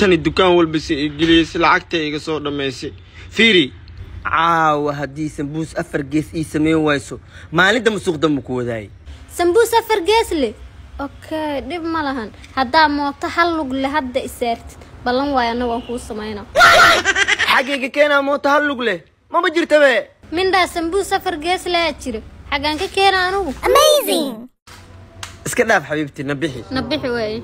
naagtani dukaan walba si i geliyeysa lacagta iga soo dhammaysay fiiri caawa haddii sambuus afar gees ii samayn wayso maalinta masuuqda ma ku wadaayay sambuus afar gees leh okay dhib ma lahan haddaa mooto hal lug le hadda isaartid ballan waayo annagu aan kuu samaynaa xaggayga keenaa mooto hal lug leh mama jirtabe mindhaa sambuus afar gees leh aa jira xaggaan ka keena anugu iska dhaaf xabiibti na bixi na bixi waaye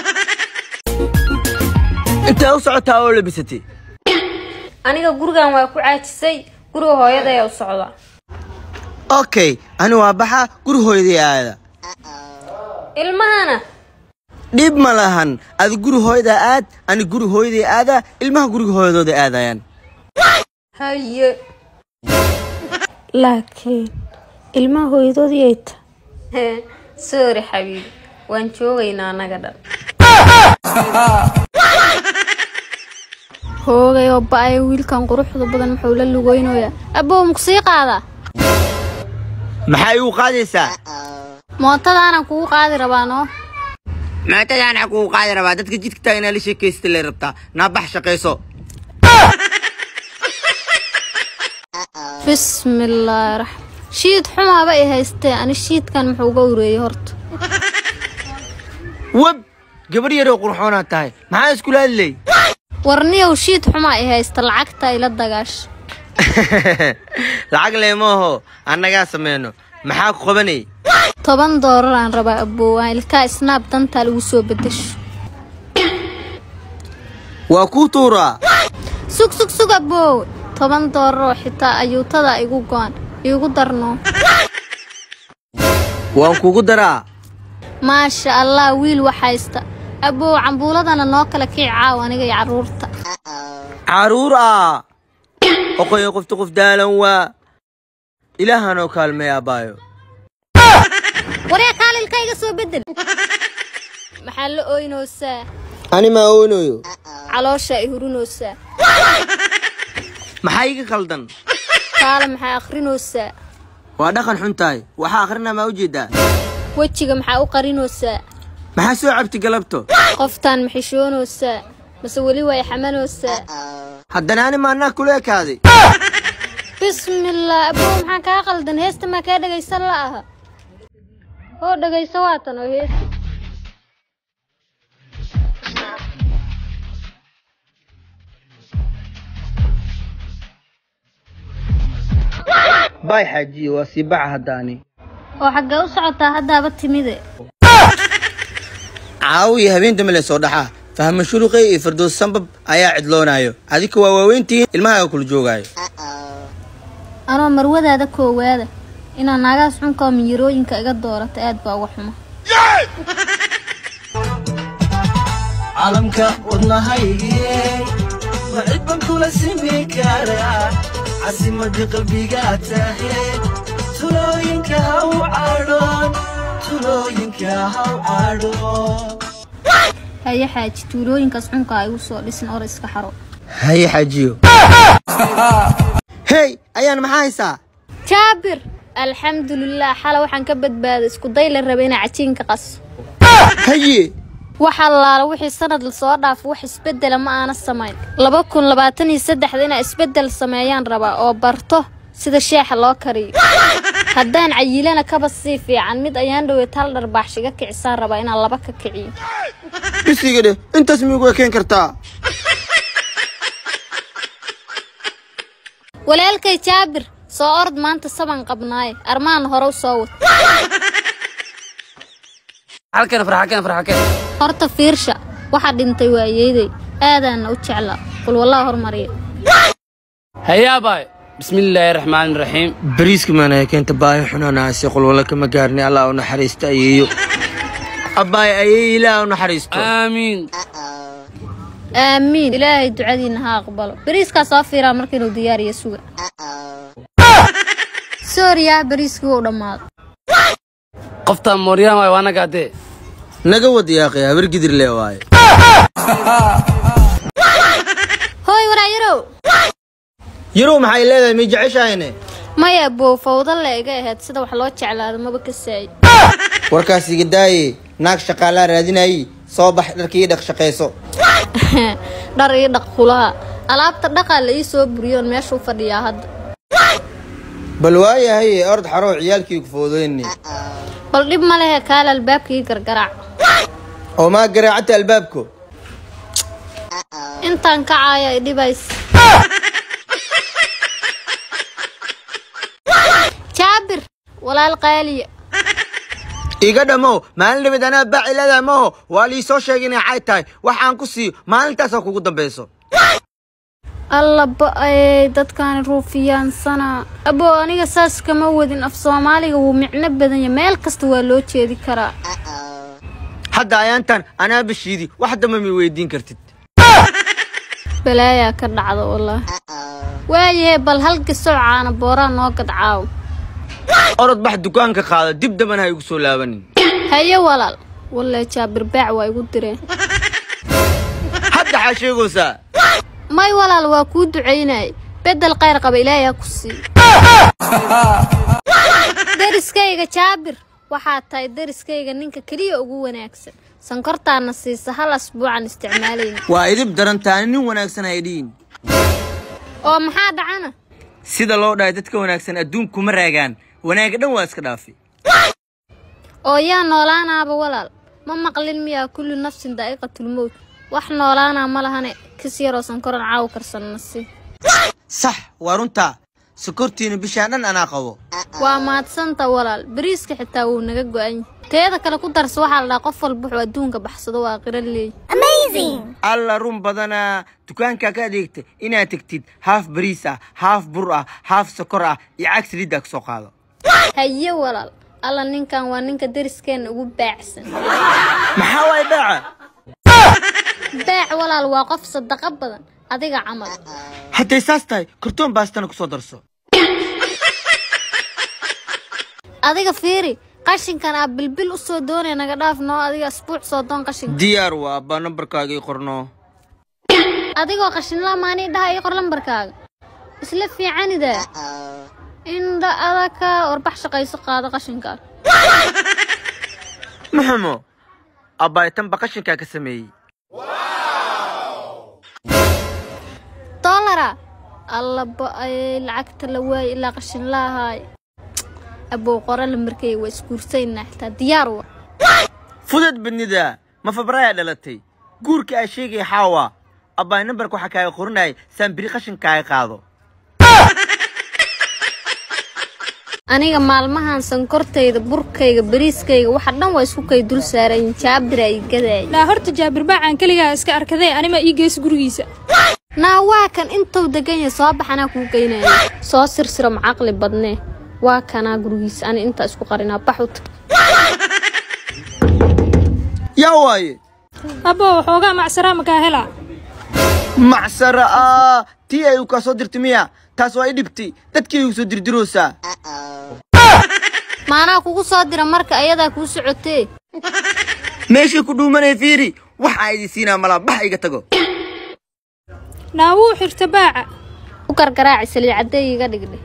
intaa u socotaa oo labisatay aniga gurigan waa ku caajisay guriga hooyadayaa u socdaa okay ani waa baxa guri hooyadii aada ilmahana dhib ma lahan adi guri hooyadaa aad ani guri hooyadii aada ilmaha guriga hooyadooda aadayaan haye laakiin ilmaha hooyadoodii ay ta sorry xabiibi waan joogaynaa annaga dhan hoogay oo ba-ay wiilkan quruxda badan muxuu la lugeynayaa abbow maku sii qaadaa maxay igu qaadaysaa mootadaanan kugu qaadi rabaa noo maatadaana kugu qaadi rabaa dadka jidka taa inaa la sheekaysta lay rabtaa naa bax shaqayso bismillaahi raxmaan shiid xumaaba i haystee ani shiidkan muxuu uga ureeyey horta web gabar yaroo qurxoonaa tahay maxaa iskula hadlay warniyow shiid xumaa i haysta lacagta ila dagaasha lacag leemaaho annagaa sameyno maxaa ku qabanay toban doolar aan rabaa abboowaan ilkaa snaab dantaa lagu soo bedesho waa kuu tuuraa sug sug sug abboow toban doolar oo xitaa ayuutada igu go-an iigu darno waan kugu daraa maasha allah wiil wax haysta abbow cambuuladana noo kala kici caaw aniga iyo carruurta caruur ah oqoyo qofta qof daalan waa ilaahanoo kaalmay abbaayo waree kaalilka iga soo bedel maxaa la ooynoosaa ani maa oonayo caloosha i hurinoosaa maxaa iga khaldan kaale maxaa akhrinoosaa waa dhaqan xun tahay waxaa akhrina maa u jeedaa wejiga maxaa u qarinoosaa maxaa soo cabti galabto qoftaan maxishoonoosaa mase weli way xamanoosaa haddana ani maanaa kula ekaaday bismillaah abbow maxaa kaa qaldan heesta maa kaa dhegaysan la aha oo dhegayso waatan oo heesta baay xaajiye waa sii baxa haddaani oo xaggee u socotaa haddaaba timide caawiya habeen dambe le soo dhaxaa fahma shuruqey iyo fardoos sambab ayaa cidloonayo adika waa waaweyntihiin ilmahaaga kula joogaayo anoo marwadaada koowaada inaad naagaas xunka oo miyirooyinka iga doorata aad baa uga xuma calamka wadnahaygiyey ma cid ban kula simi karaa casimadii qalbigaa tahe tulooyinka haw cadhoon tulooyinka haw cadhoon haye xaaji tuulooyinkaas xunka igu soo dhisin or iska xaro haye xaajiyo hey ayaan maxaa haysaa jaabir alxamdulilah xala waxaan ka badbaaday isku day la rabay inaa cajiinka qaso haye wax allaala wixii sanad lasoo dhaafo wax isbedela ma aana samayn laba kun labaatan iyo saddexda inaa isbedel sameeyaan rabaa oo barto sida sheexa loo kariyo haddaan cayilana kaba sii fiican mid ayaan dhowey tal dharbaaxshiga kicisaan rabaa inaan laba ka kiciyo bisiga dheh intaas miigu ekeen kartaa walaalkay jaabir soo ord maanta saban qabnaaye armaan hore u soo wad halkan farxakan farxakan horta fiirsha waxaa dhintay waayeeday aadaana u jeclaa qul wallah hormariya hayaabay bismillaahi raxmaani raxiim bariiska maana keenta baahi xunaanaasi qolwala kama gaarni allah u naxariista ayeeyo abbaay ayeeyo ilaah u naxariisto aamiin aamiin ilaahay ducadiina ha aqbalo bariiskaa soo fiiraa marka inuu diyaariyo suga sooriyaa bariiskii wuu dhammaaday qoftaan mooryaan waay waa naga adee naga wad yaaqay habar gidir le waaye hooy waraayarow yarow maxay leedahay may jeceshahayne maya bow fawdo le iga ahayd sida wax loo jeclaado maba ka saayi warkaas iga daaye naag shaqaalaa raadinayay soo bax dharkii dhaq shaqayso dhar ii dhaq kulaha alaabta dhaqaa la ii soo buriyoon meeshuu fadhiyaa hadda bal waayahay ord xarow ciyaalkii ku foodeyni bal dhib ma lehe kaale albaabkii gargaraac oo maa garaacata albaabko intaan kacaaya i dhibays jaabir walaal qaaliya iga dhammow maalin dhabeed anaa baaci leedahay maho waa lii soo sheegay inay cay tahay wax aan ku siiyo maalintaasaa kugu dambayso alla ba'ay dadkaani ruufiyaansana abo aniga saas kama wadin af soomaaliga wuu micno badan yahay meel kasta waa loo jeedi karaa hadda ayaantan anaa bashiidi wax damba mi weydiin kartid balaayaa ka dhacda wallaahi waayahe bal hal gasoo caana booraa noo gadcaaw orod bax dukaanka qaada dib dambana ha igu soo laabanin haye walaal walle jaabir baac waa igu direen hadda xaa sheegaysaa may walaal waa kuu ducaynay beddel khayr qaba ilaahay ha ku sii deriskayga jaabir waxaa tahay deriskayga ninka keliya ugu wanaagsan sankortaana siisa hal asbuucan isticmaalayna waa idib darantaani nin wanaagsan ay dhihin oo maxaa dhacana sida loo dhahay dadka wanaagsan adduunkuma raagaan wanaaga dhan waa iska dhaafi oo yaa noolaanaaba walaal ma maqlin miyaa kullu nafsin daa'iqatulmowt wax noolaanaa ma lahane kis yaroo sankoran caaw karsanna si sax waa runtaa sokortiina bishaan dhan anaa qabo waa maadsanta walaal bariiska xitaa wuu naga go'an yahay teeda kale ku darsa waxaa la dhahaa qof walba wuxuu adduunka baxsado waa qira leey alla run badanaa dukaankaa ka adeegta inaad tegtid haaf bariis ah haaf bur ah haaf sokor ah iyo cag saliiddaa ka soo qaado haye walaal alla ninkan waa ninka deriskeenna ugu baacsan maxaa waay baaca baac walaal waa qof sadaqo badan adiga camal hadday saas tahay kartoon baastana ku soo darso adiga fiiri qashinkan aa bilbil u soo doonaya naga dhaaf noo adiga asbuuc soo doon qashinka diyaar waa abbaa nambarkaaga ii qorno adigoo qashinla maanii dhaha ii qor lambarkaaga isla fiicanida indha adaka warbax shaqayso qaado qashinkaa maxamo abbaay tanba qashinkaa ka sameeyey doolara alla ba'ay lacagta la waayay ilaa qashin laahaay abow qora lambarkayga waa isguursaynaa xitaa diyaar wa fudad badnida ma fabraayaa dhalatay guurka aa sheegaya xaawa abbaay nambarka waxaa kaaga qorinayay saan biri qashinkaaga qaado aniga maalmahan sankortayda burkayga bariiskayga waxa dhan waa isku kay dul saarayin jaabira i gadaay laa horta jaabir baacaan keligaa iska arkadee anima ii gees gurigiisa naa waa kan intuu degan yahay soo baxanaa kuu geynaya soo sirsiro macaqli badnee waa kanaa gurigiisa ani intaa isku qarinaa bax u tag yaa waaye abbo waxoogaa macsaraa makaa helaa macsara ah tii ay u kaa soo dirtay miya taas waa i dhibtay dadkii igu soo dirdiroosaa maanaa kugu soo dira marka ayadaa kuu socotee meeshii ku dhuumanaya fiiri waxaa idin siinaa malaa bax iga tago naa wuu xirta baaca u gargaraaci saliicadee iga dhigdhe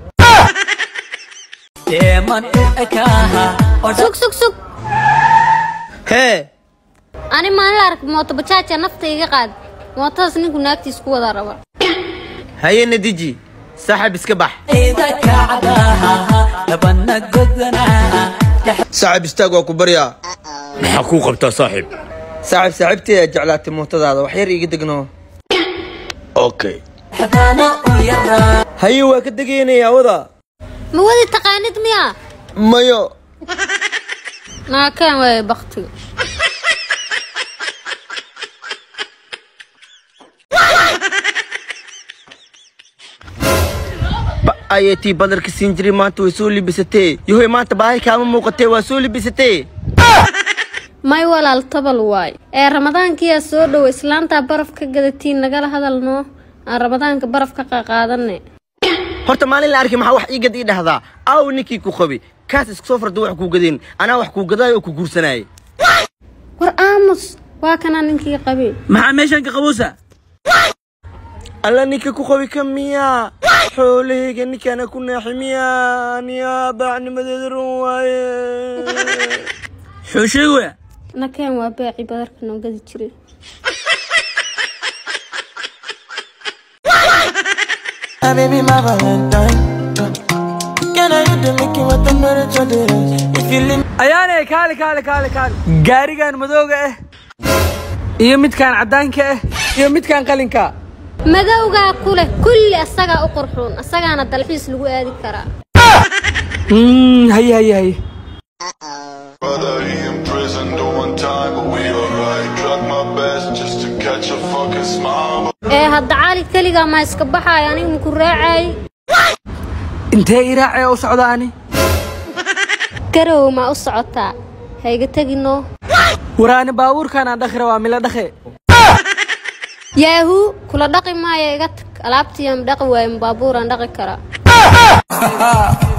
sug sug sug hee ani maalin la ark mooto bajaaja nafta iga qaad mootadaas ninku naagtiis ku wada raba haye nadiji saaxib iska bax saaxib istaag waa ku baryaa maxaa kuu qabtaa saaxiib saaxib saaxiibteeda jeclaatay mootadaada wax yar iiga degno okay haye waa ka degaynaya awada ma wadi taqaanid miya mayo naakaan waaya baktiga ba ayay tii badarka siin jiray maanta way soo libisatee yahoy maanta baahi kaama muuqatee waa soo libisatee may walaal tabal waay ee ramadaankiyaa soo dhow islaantaa baraf ka gadatiin nagala hadal noo aan ramadaanka baraf ka qaqaadane horta maalin la arkay maxaa wax iigad ii dhahdaa aaw ninkii ku qabi kaas iska soo farda wax kuu gadeen anaa wax kuu gadaayo oo ku guursanaaye war aamus waa kanaa ninkii qabee maxaa meeshan ka qabowsa alla ninka ku qabi ka miyaa xoolahayga ninkaana ku naaxi miyaa aniyaa baacnimadeeda run waaye xuu sheegaya nakeen waa baaci badarka noo gadi jiray My baby, my Valentine. Can I hit the Mickey with the temperature difference? If you leave ayaanay kaali kaali kaali kaali gaarigan madooga ah iyo midkaan caddaanka ah iyo midkaan qalinka madowgaa ku leh kulli asagaa u qurxuun asagaana dalxiis lagu aadi karaa Mm, haye haye haye Brother, he in prison doing time, but we alright. Tried my best just to catch a fucking smile. ee hadda cali keligaa ma iska baxaay aniga maku raacay intee iraacee u socda ani garow ma u socotaa hayga tegino waraani baabuurkaan aan dhakhi rabaa mila dhakhe yaahu kula dhaqi maayo iga tag alaabtiiyaan dhaqi waayo baabuuraan dhaqi karaa